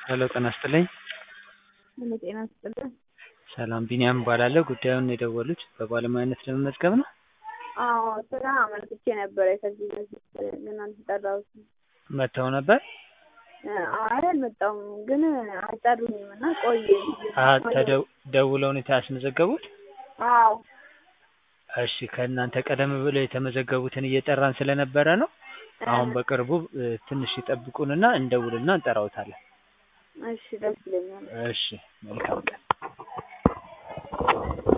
ሄሎ ጤና ይስጥልኝ። ሄሎ ጤና ይስጥልኝ። ሰላም ቢኒያም እባላለሁ። ጉዳዩን የደወሉት በባለሙያነት ለመመዝገብ ነው? አዎ ስራ አመልክቼ ነበረ ከዚህ በፊት ግን አልተጠራሁትም። መጥተው ነበር? አይ አልመጣሁም ግን አልጠሩኝም እና ቆየ አ ተደው- ደውለው ነው ያስመዘገቡት? አዎ እሺ ከእናንተ ቀደም ብለው የተመዘገቡትን እየጠራን ስለነበረ ነው። አሁን በቅርቡ እ ትንሽ ይጠብቁንና እንደውልና እንጠራዎታለን። እሺ ደስ ይለኛል። እሺ መልካም ቀን።